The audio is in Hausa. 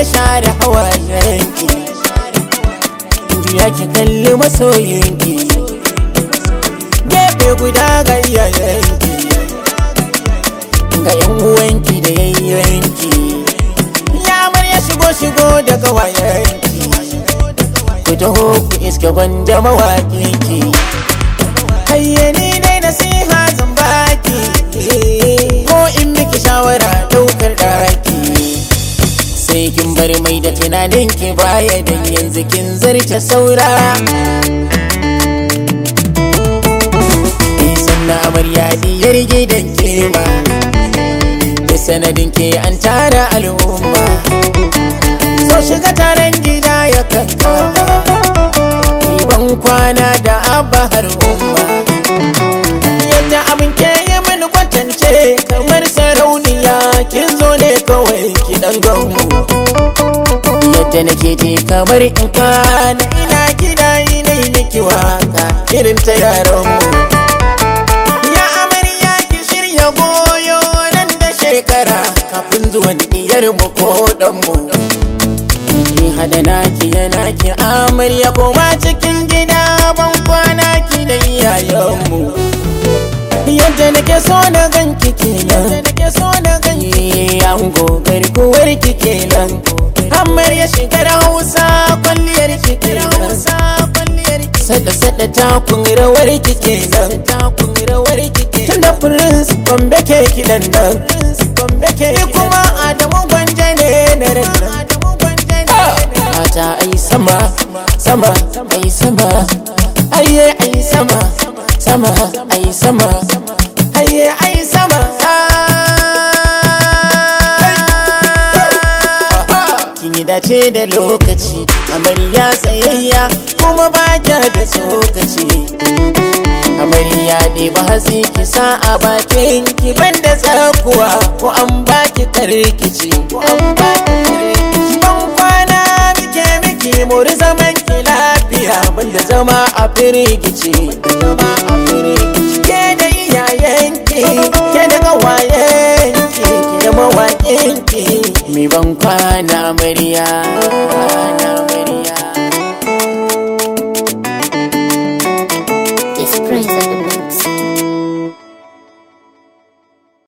ya share hawayenki juya ki kalli masoyinki gefe guda ga iyayenki ga yan uwanki da yayyanki ya ya shigo shigo da gawayenki ku taho ku iske gwanda mawaƙinki hayyani dai nasiha zan baki ko in miki shawara ɗaukar ɗaki sai kin bar mai da tunanin ki baya dan yanzu kin zarce saura sannan amarya diyar gidan kema da sanadin ke an tara al'umma so shiga taron gida ya kanka ban kwana da abba har umma yadda abin ke yi mini kwatance kamar sarauniya kin zo ne kawai ki dan ganmu yadda nake je kamar in kana ina gida ina yi miki waka irin ta yaranmu ya amarya ki shirya goyo nan da shekara kafin zuwan iyar mu ko dan mu ki hada naki ya naki amarya koma cikin gida ban kwana ki da iyayenmu yadda nake so na ganki kenan nake so na ganki ango garkuwar ki kenan amarya shigar hausa kwalliyar ki kenan sada sada takun rawar ki kenan takun rawar ki kenan tunda prince gombe ke kidan nan gombe ke kuma adamu gwanje ne na ran mata ai sama sama ai sama aye ai sama sama ai sama aye ai sama kin yi dace da lokaci amarya tsayayya kuma ba da tsokaci amarya ne ba hatsi ki sa a bakin ki banda tsakuwa ko an baki karkici ko an baki karkici ban kwana muke miki muri zaman ki lafiya banda zama a firgici zama a firgici ke da iyayenki ke da gawayenki ke da mawaƙinki mi ban kwana amarya